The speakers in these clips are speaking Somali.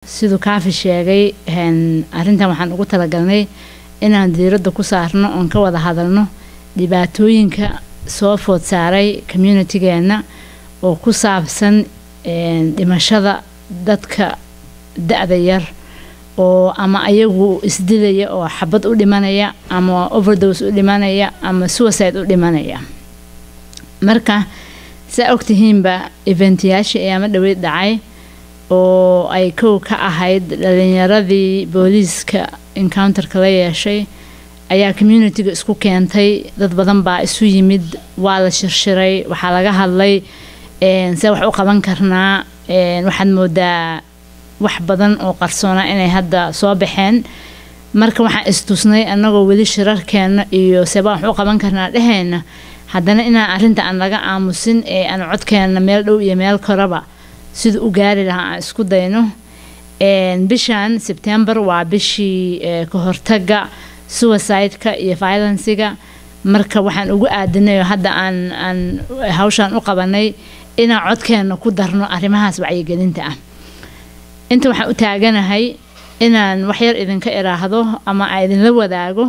siduu kaafi sheegay arrintan waxaan ugu talagalnay inaan diiradda ku saarno oon ka wada hadalno dhibaatooyinka soo food saaray communitigeena oo ku saabsan dhimashada dadka da-da yar oo ama ayagu isdilaya oo xabad u dhimanaya ama overdose u dhimanaya ama suicide u dhimanaya marka saa ogtihiinba eventyaashii ayaama dhaweyd dhacay oo ay kow ka ahayd dhalinyaradii booliiska encounterka la yeeshay ayaa communitiga isku keentay dad badan baa isu yimid waa la shirshiray waxaa laga hadlay see wax u qaban karnaa waxaad moodaa wax badan oo qarsoona inay hadda soo baxeen marka waxaan istusnay annagoo weli shirarkeena iyo seebaan wax u qaban karnaa dheheyna haddana inaan arrinta aan laga aamusin ee aan codkeena meel dhow iyo meel koraba sida u gaari lahaa aan isku dayno bishan sebtembar waa bishii ka hortaga suicide-ka iyo violenciga marka waxaan ugu aadinay oo hadda aan aan hawshaan u qabanay inaan codkeena ku darno arrimahaas wacyigelinta ah inta waxaan u taaganahay inaan waxyar idinka iraahdo ama aan idinla wadaago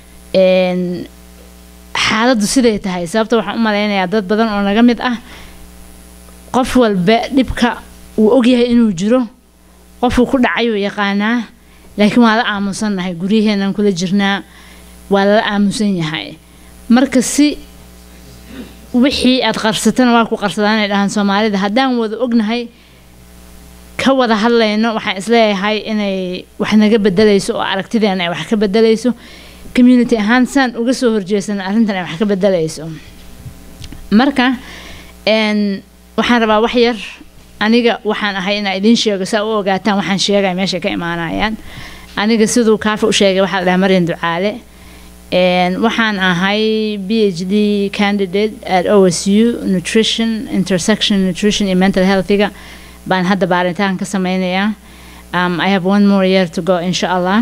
xaaladdu siday tahay sababta waxaan u malaynayaa dad badan oo naga mid ah qof walba dhibka wuu ogyahay inuu jiro qofuu ku dhacayuu yaqaanaa laakiin waa la aamusannahay guryaheenan kula jirnaa waa lala aamusan yahay marka si wixii aad qarsatana waa ku qarsadaan ay dhahaan soomaalida haddaan wada ognahay ka wada hadlayno waxaan isleeyahay inay wax naga bedelayso oo aragtideena ay wax ka bedelayso community ahaan saan uga soo horjeesana arrintan ay wax ka bedelayso marka waxaan rabaa wax yar aniga waxaan ahay inaa idiin sheego saa u ogaataan waxaan sheegaya meeshay ka imaanayaan aniga siduu kaafi u sheegay waxaa la dhahaa maryan ducaale waxaan ahay b h d candidate at o s u nutrition intersection nutrition iyo mental healthiga baan hadda baaritaan ka sameynayaa um, i have one more year to go insha allah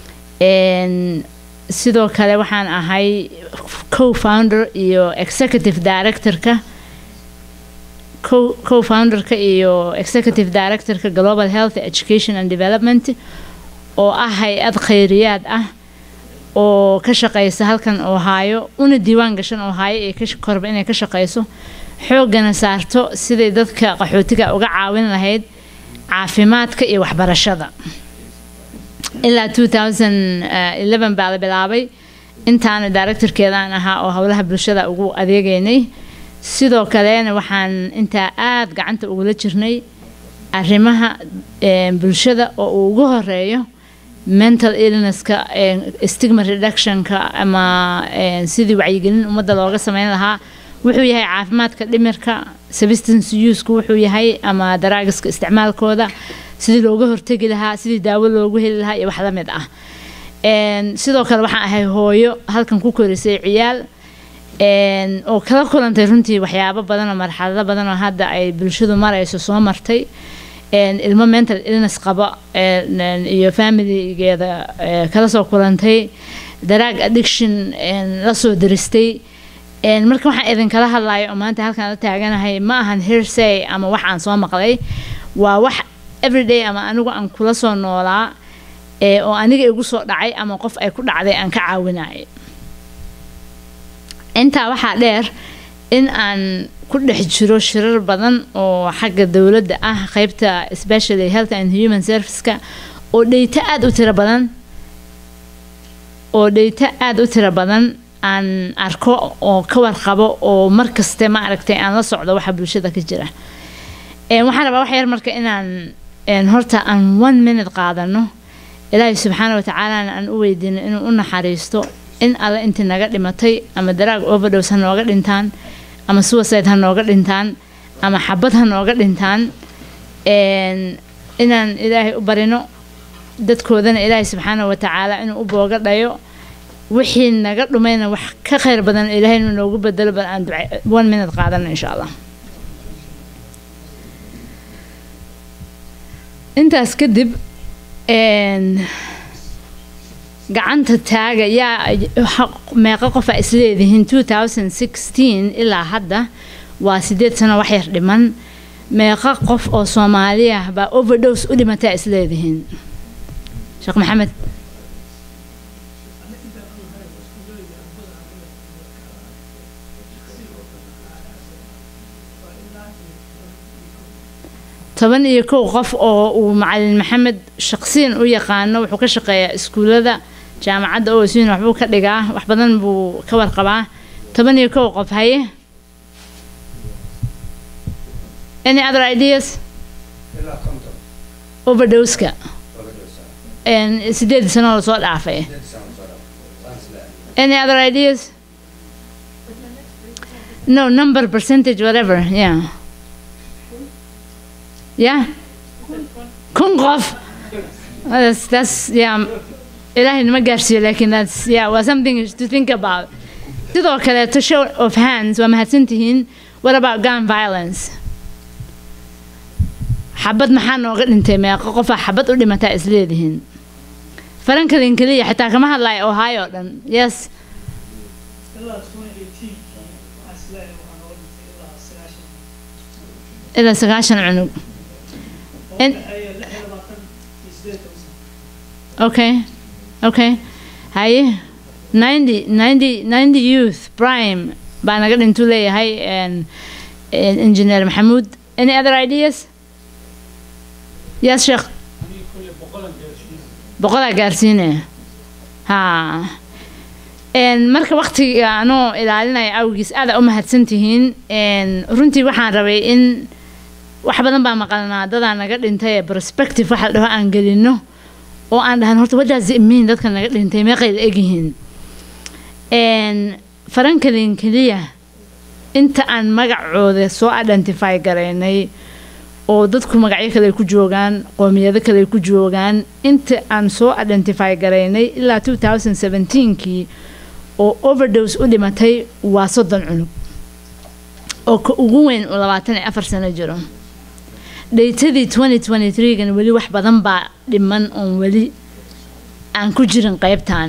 sidoo kale waxaan ahay co-founder iyo executive directorka co-founderka iyo executive directorka global health education and development oo ah hay-ad khayriyaad ah oo ka shaqeysa halkan ohaayo una diiwaan gashan ohaayo ee ka korba inay ka shaqeyso xooggana saarto siday dadka qaxootiga uga caawin lahayd caafimaadka iyo waxbarashada ilaa two thousand eleven baa la bilaabay intaana directorkeedaan ahaa oo howlaha bulshada ugu adeegeynay sidoo kalena waxaan intaa aada gacanta ugula jirnay arrimaha bulshada oo uu ugu horeeyo mental illnesska stigma reductionka ama sidii wacyigelin ummadda looga sameyn lahaa wuxuu yahay caafimaadka dhimirka substance useka wuxuu yahay ama daraagiska isticmaalkooda sidii looga hortegi lahaa sidii daawo loogu heli lahaa iyo wax la mid ah sidoo kale waxaan ahay hooyo halkan ku korisay ciyaal oo kala kulantay runtii waxyaabo badan oo marxalado badan oo hadda ay bulshadu marayso soo martay ilmo mental illness qaba iyo familigeeda kala soo kulantay daraag addiction la soo diristay marka waxaan idinkala hadlayo oo maanta halkaan la taaganahay ma ahan hearsay ama wax aan soo maqlay waa wax everyday ama anigu aan kula soo noolaa oo aniga igu soo dhacay ama qof ay ku dhacday aan ka caawinay intaa waxaa dheer in aan ku dhex jiro shirar badan oo xagga dowladda ah qeybta specially health and human serviceska oo dheyto aada u tiro badan oo dheyto aada u tiro badan aan arko oo ka warqabo oo markaste ma aragtay aan la socdo waxa bulshada ka jira waxaan rabaa wax yar marka inaan horta aan one minute qaadano ilaahay subxaana watacaalana aan u weydiino inuu u naxariisto in alle intii naga dhimatay ama daraag overdose ha nooga dhintaan ama suicide ha nooga dhintaan ama xabad ha nooga dhintaan inaan ilaahay u barino dadkoodana ilaahay subxaana watacaala inuu u booga dhayo wixii naga dhumayna wax ka khayr badan ilaahay inuu noogu bedelo bal aan duca one minute qaadano insha allah intaas kadib gacanta taaga yaa meeqa qofa isleedihiin two thousand sixteen ilaa hadda waa sideed sano wax yar dhiman meeqa qof oo soomaaliya baa overdose u dhimataa isleedihiin sheekh maxamed toban iyo kow qof oo uu macalin maxamed shaqsiyan u yaqaano wuxuu ka shaqeeyaa iskuullada jaamacadda osin waxbuu ka dhigaa wax badan buu ka warqabaa toban iyo kow qof haye any other ideas overdoseka sideed sano lasoo dhaafay any other ideas no number percentage whatever yeah yeah kun qof that's, that's yeah ilaahay nama gaarsiiyo laakiin that's yeah was something to think about sidoo kaleeto show of hands waa mahadsantihiin what about gun violence xabad maxaa nooga dhintay meeqo qofaa xabad u dhimataa isleedihiin farankalin keliya xitaa kama hadlayo ohio o dhan yes ilaa sagaashan cunug okay okay haye ninety ninety ninety youth prime baa naga dhintuu leeyahay engineer maxamuud any other ideas yes sheekh boqolaa gaarsiinaya ha marka waktiga anoo ilaalinaya awgiis aada u mahadsantihiin runtii waxaan rabay in wax badan baa maqalnaa dadaa naga dhintay ee prospective waxa la dhaho aan gelino oo aan dhahan horta wadaas imiin dadka naga dhintay meeqay la egyihiin farankalin keliya inta aan magacooda soo identify garaynay oo dadku magacyo kale ku joogaan qoomiyado kale ku joogaan inta aan soo identify garaynay ilaa two thousand seventeenkii oo overdose u dhimatay waa soddon cunug oo ka ugu weyn uu labaatan iyo afar sano jiro dhaytadii twenty twenty threegan weli wax badan baa dhiman oon weli aan ku jirin qeybtan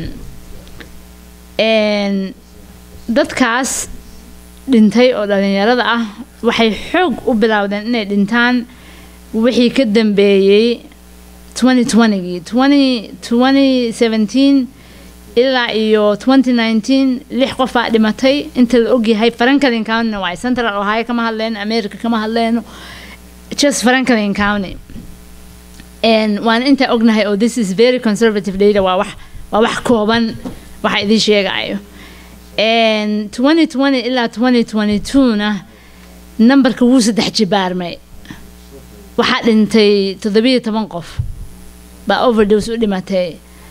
dadkaas dhintay oo dhalinyarada ah waxay xoog u bilowdeen inay dhintaan wixii ka dambeeyey twenty twentygii twenty twenty seventeen ilaa iyo twenty nineteen lix qofaa dhimatay inta la ogyahay franklin countyna waay central ohio kama hadleyno america kama hadleyno just franklin county waana intaa ognahay oo this is very conservative data waa wax waa wax kooban waxa idiin sheegayo twenty twenty ilaa twenty twenty two-na nambarka wuu saddex jibaarmay waxaa dhintay toddobiyo toban qof baa overdose u dhimatay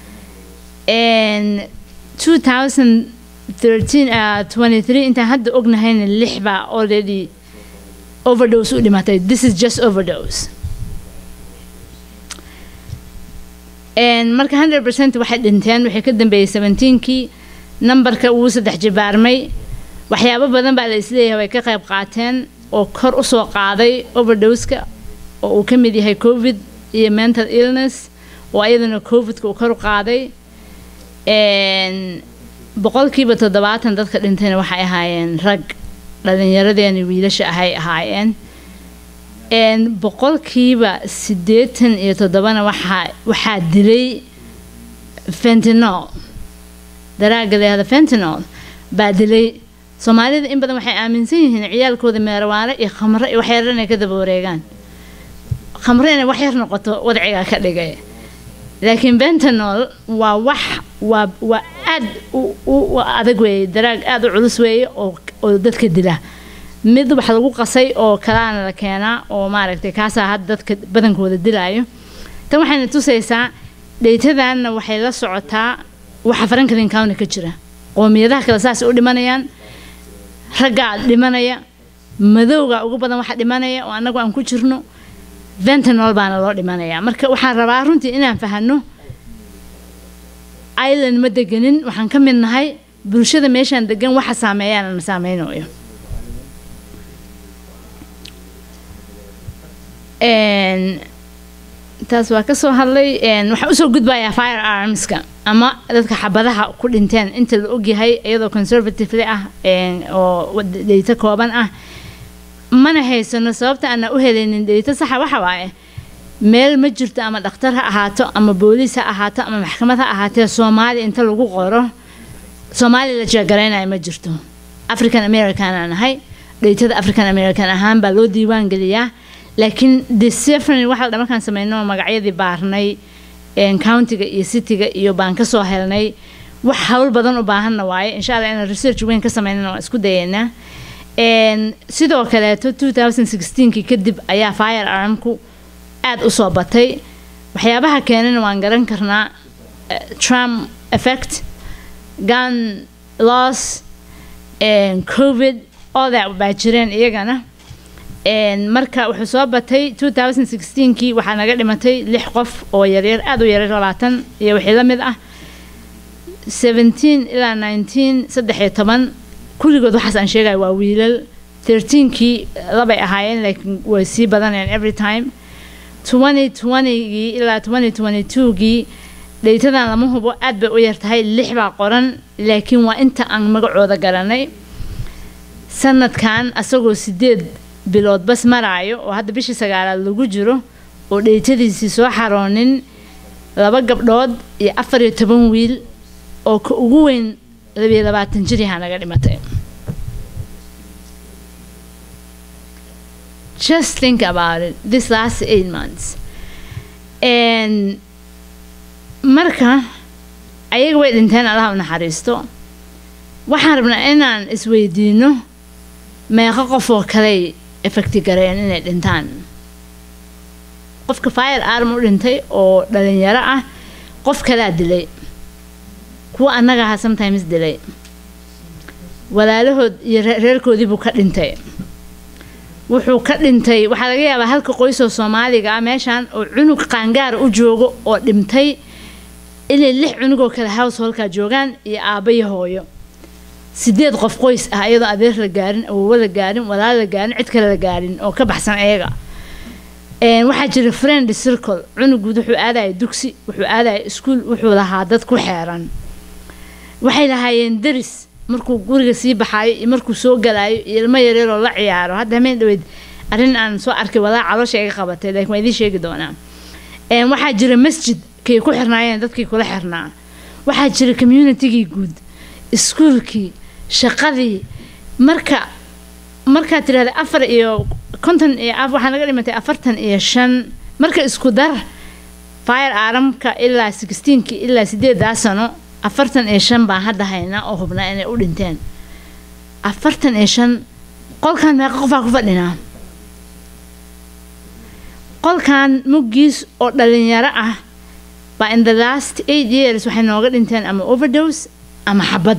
two thousand thirteen twenty three intaan hadda ognahayna lix baa already overdose u dhimatay this is just overdose marka hundred percent waxay dhinteen waxay ka dambeeyey seventeenkii nambarka wuu saddex jibaarmay waxyaabo badan baa la isleeyahay way ka qayb qaateen oo kor u soo qaaday overdoseka oo uu ka mid yahay covid iyo mental illness oo ayadana covidka uu kor u qaaday boqolkiiba toddobaatan dadka dhintayna waxay ahaayeen rag dhallinyaradeeni wiilasha ahay ahaayeen boqolkiiba siddeetan iyo toddobana waxaa waxaa dilay fentinol daraaga leehda fentinol baa dilay soomaalida in badan waxay aaminsan yihiin ciyaalkooda meerawaale iyo khamro iyo waxyar inay ka daba wareegaan khamro inay wax yar noqoto wadcigaa ka dhigay laakiin bentanol waa wax waa waa aad u adag weeye daraag aada u culus weeye oo oo dadka dila mid wax lagu qasay oo kalaana la keenaa oo maaragtay kaasaa hadda dadka badankooda dilaayo tan waxayna tusaysaa dheytadanna waxay la socotaa waxa franklin county ka jira qoomiyadaha kale saasay u dhimanayaan raggaa dhimanaya madowga ugu badan waxa dhimanaya oo annagu aan ku jirno ventanol baana loo dhimanayaa marka waxaan rabaa runtii inaan fahano island ma deganin waxaan ka mid nahay bulshada meeshaan degan waxa saameeyaan na saameynayo taas waa ka soo hadlay waxaan usoo gudbayaa fire armska ama dadka xabadaha ku dhinteen inta la ogyahay iyadoo conservatively ah oo dheyto kooban ah mana haysano sababta aanan u helaynin dheyto saxa waxa waaye meel ma jirto ama dhakhtar ha ahaato ama booliis ha ahaato ama maxkamad ha ahaatee soomaali inta lagu qoro soomaali la jeegaraynayo ma jirto african american aan ahay dheytada african american ahaan baa loo diiwaan geliyaa laakiin decefrn waxa dha markaan sameyno magacyadii baarnay countiga iyo cityga iyo baan kasoo helnay wax hawl badan u baahanna waaye insha allah inaan research weyn ka sameynana waan isku dayeynaa sidoo kaleeto kii kadib ayaa fire armku aada u soo batay waxyaabaha keenana waan garan karnaa trump effect gun loss covid all that baa jireen iyagana marka wuxuu soo batay kii waxaa naga dhimatay lix qof oo yaryar aada u yaryar labaatan iyo wixii la mid ah ilaa saddex iyo toban kulligood waxaas aan sheegaya waa wiilal kii labay ahaayeen laakiin way sii badanayeen every time gii ilaa gii dheytadan lama hubo aad bay u yartahay lix baa qoran laakiin waa inta aan magacooda garanay sanadkan asagoo sideed bilood bas maraayo oo hadda bishii sagaalaad lagu jiro oo dheytadiisii soo xaroonin laba gabdhood iyo afar iyo toban wiil oo ka ugu weyn labiyo labaatan jir yahaa naga dhimatay just think about it this last eight months and marka ayaga way dhinteen allaha u naxariisto waxaan rabnaa inaan isweydiino meeqo qof oo kaley effecti gareen inay dhintaan qofka fire arm u dhintay oo dhalinyaro ah qof kalaa dilay kuwa annaga aha sometimes dilay walaalahood iyo reerkoodii buu ka dhintay wuxuu ka dhintay waxaa laga yaabaa halka qoysoo soomaaliga ah meeshan oo cunug qaangaara u joogo oo dhintay inay lix cunugoo kale householkaa joogaan iyo aabba iyo hooyo sideed qof qoys ah iyadoo adeer la gaarin awowo la gaarin walaal la gaarin cid kale la gaarin oo ka baxsan ayaga waxaa jira friend circle cunuguud wuxuu aadaya dugsi wuxuu aadaya iskuol wuxuu lahaa dad ku xeeran waxay lahaayeen deris markuu guriga sii baxaayo iyo markuu soo galaayo iyo ilmo yaryaroo la ciyaaro hadda hameen dhaweyd arrin aan soo arkay walaa caloosha iga qabatay laakiin waa idiin sheegi doonaa waxaa jira masjid kay ku xirnaayeen dadkii kula xirnaa waxaa jira communitygii guud iskuolkii shaqadii marka markaad tidhahda afar iyo konton iyo waxaa naga dhimatay afartan iyo shan marka isku dar fire aramka ilaa sixteenkii ilaa sideedaa sano afartan iyo shan baan hadda haynaa oo hubnaa inay u dhinteen afartan iyo shan qolkan meeqa qofaa ku fadhinaa qolkan muggiis oo dhalinyaro ah baa in the last eight years waxay nooga dhinteen ama overdose ama xabad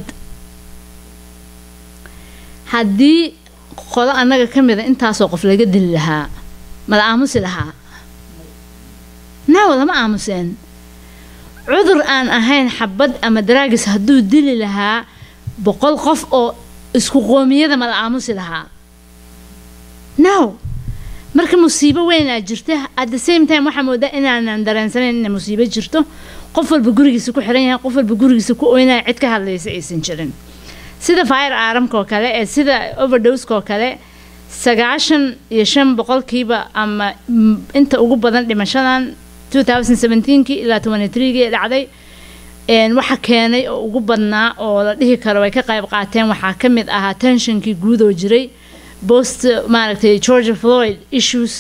haddii qolo annaga ka mida intaasoo qof laga dili lahaa mala aamusi lahaa naw lama aamuseen cudur aan ahayn xabad ama daraagis hadduu dili lahaa boqol qof oo isku qoomiyada mala aamusi lahaa now marka musiibo weynaa jirta at the same time waxaa moodaa inaanan dareensanayn inay musiibo jirto qof walba gurigiisa ku xiran yahay qof walba gurigiisa ku oynaya cid ka hadlaysa aysan jirin sida fire aaramkaoo kale ee sida overdoseoo kale sagaashan iyo shan boqolkiiba ama inta ugu badan dhimashadan kii ilaa gii dhacday waxa keenay oo ugu badnaa oo la dhihi karo way ka qayb qaateen waxaa ka mid ahaa tensionkii guud oo jiray bost maaragtay georgia floyd issues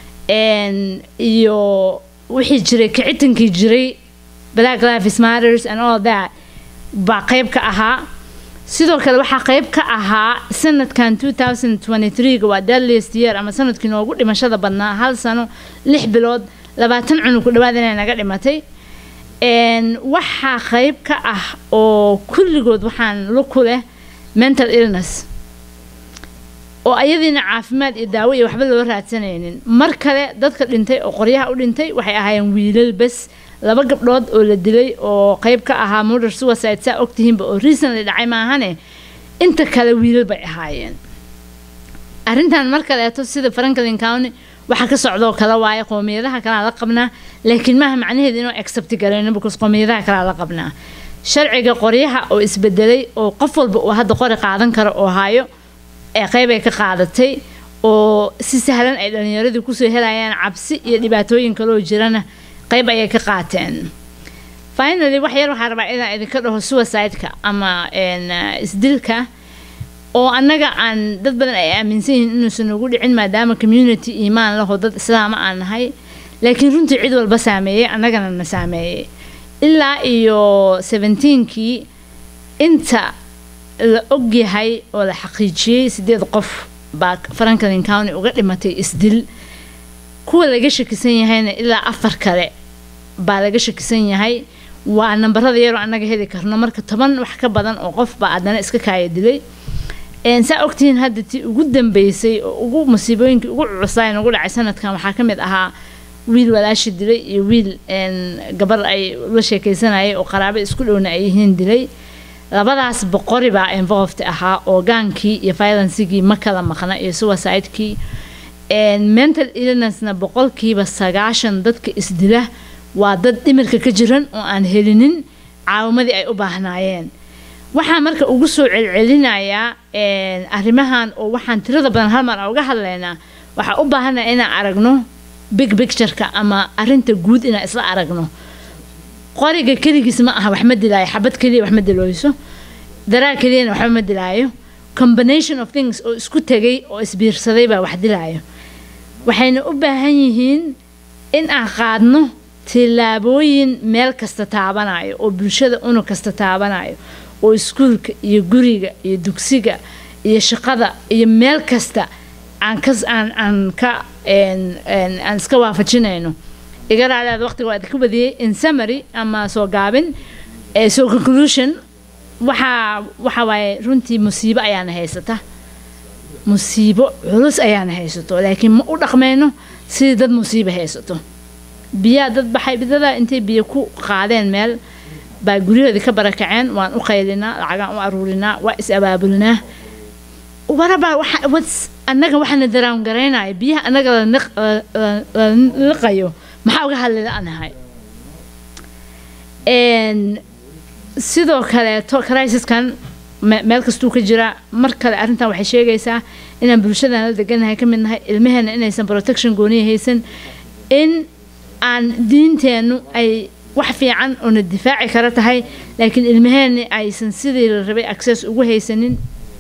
iyo wixii jiray kicitankii jiray black lives matters and all that baa qayb ka ahaa sidoo kale waxaa qayb ka ahaa sanadkan ga waa deadliest year ama sanadkii noogu dhimashada badnaa hal sano lix bilood labaatan cunug ku dhawaad inay naga dhimatay waxaa qayb ka ah oo kulligood waxaan luku leh mental illness oo ayadiina caafimaad iyo daawo iyo waxba loo raadsanaynin mar kale dadka dhintay oo qoryaha u dhintay waxay ahaayeen wiilal bes laba gabdhood oo la dilay oo qayb ka ahaa murder suicide saa ogtihiinba oo recently dhacay maahane inta kale wiilal bay ahaayeen arrintan mar kaleeto sida franklin county waxa ka socdoo kale waaye qoomiyadaha kalea la qabnaa laakiin maaha macnaheedu inuu accept garayno because qoomiyadaha kalea la qabnaa sharciga qoryaha oo isbedelay oo qof walba uu hadda qori qaadan karo oo hayo ee qayb ay ka qaadatay oo si sahlan ay dhalinyaradii kusoo helayaan cabsi iyo dhibaatooyin kaloo jirana qayb ayay ka qaateen finally wax yar waxaa rabaa inaan idinka dhaho suicide-ka ama isdilka oo annaga aan dad badan ay aaminsan yihiin inuusan ugu dhicin maadaama community iimaan laho dad islaama aan nahay laakiin runtii cid walba saameeyey annagana na saameeyey ilaa iyo seventeenkii inta la ogyahay oo la xaqiijiyey sideed qof baa franklin county uga dhimatay isdil kuwa laga shakisan yahayna ilaa afar kale baa laga shakisan yahay waa nambarada yaroo annaga heli karno marka toban wax ka badan oo qof baa haddana iska kaaya dilay saa ogtihiin hadda tii ugu dambeysay oo ugu musiibooyinkii ugu cucusayn ugu dhacay sanadkan waxaa ka mid ahaa wiil walaashi dilay iyo wiil gabar ay la sheekaysanayay oo qaraabo isku dhowna ay yihiin dilay labadaas boqori baa involved ahaa orgaankii iyo violencigii ma kala maqna iyo suicide-kii mental illnessna boqolkiiba sagaashan dadka isdila waa dad dhimirka ka jiran oo aan helinin caawimadii ay u baahnaayeen waxaa marka ugu soo celcelinayaa arrimahan oo waxaan tirada badan hal mar uga hadlaynaa waxaa u baahanaa inaan aragno big pictureka ama arinta guud inaan isla aragno qoriga keligiis ma aha wax ma dilaayo xabad keliya wax ma dilooyso daraa keliyana waxba ma dilaayo combination of things oo isku tegay oo isbiirsaday baa wax dilaayo waxayna u baahan yihiin in aan qaadno tillaabooyin meel kasta taabanayo oo bulshada unug kasta taabanayo oo iskuulka iyo guriga iyo dugsiga iyo shaqada iyo meel kasta aan ka aan aan ka aan iska waafajinayno iga raadaad waqtiga waa idinka badiyey in summary ama soo gaabin so conclusion waxaa waxa waaye runtii musiibo ayaana haysata musiibo culus ayaana haysato laakiin ma u dhaqmayno sidii dad musiibo haysato biyaa dad baxay dadaa intay biyo ku qaadeen meel baa guryahoodii ka barakaceen waan u qaylinaa lacagaan u aruurinaa waa is abaabulinaa waraba annaga waxaana daraan garaynaya biyaha annaga la liqayo maxaa uga hadli la-nahay sidoo kaleeto crisiskan meel kastuu ka jira mar kale arrintan waxay sheegaysaa inaan bulshadan la deganahay ka mid nahay ilmaheena inaysan protection gooniya haysan in aan diinteennu ay wax fiican oona difaaci kara tahay laakiin ilmaheeni aysan sidii la rabay access ugu haysanin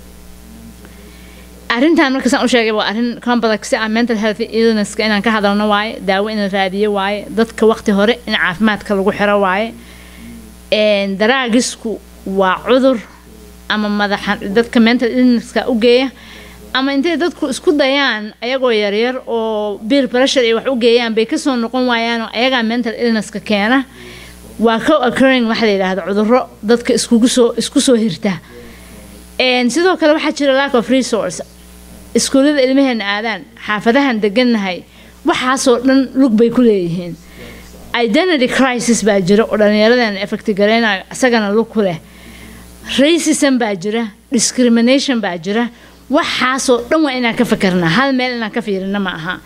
arrintan marka saan u sheegay waa arrin complex ah mental health illnesska inaan ka hadalno waaye daawo in la raadiyo waaye dadka waqti hore in caafimaadka lagu xiro waaye daraagisku waa cudur ama madaxa dadka mental illnesska u geeya ama intay dadku isku dayaan ayagoo yaryar oo beer pressure ay wax u geeyaan bay kasoo noqon waayaan oo ayagaa mental illnesska keena waa co occurring waxa la yidhaahdo cudurro dadka iskugu soo isku soo hirta sidoo kale waxaa jira lack of resource iskuullada ilmaheena aadaan xaafadahan degannahay waxaasoo dhan lug bay ku leeyihiin identity crisis baa jira oo dhallinyaradeena effecti garaynayo isagana lug ku leh racism baa jira discrimination baa jira waxaasoo dhan waa inaan ka fakarnaa hal meel inaan ka fiirina ma aha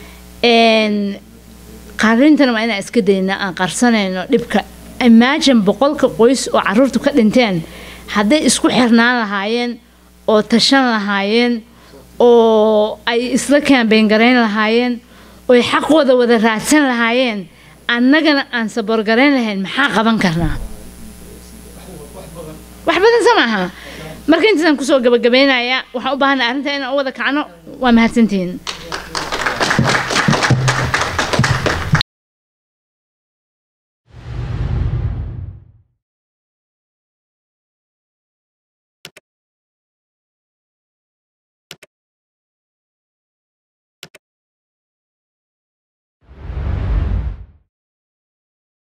qarintana waa inaan iska daynaa aan qarsanayno dhibka imagine boqolka qoys oo caruurtu ka dhinteen hadday isku xirnaan lahaayeen oo tashan lahaayeen oo ay isla kaambeyn garayn lahaayeen oy xaqooda wada raadsan lahaayeen annagana aan saboorgarayn lahayn maxaa qaban karnaa wax badan sa maaha marka intaasaan kusoo gabagabaynayaa waxaan u baahanay arrinta inaan u wada kacno waa mahadsantihiin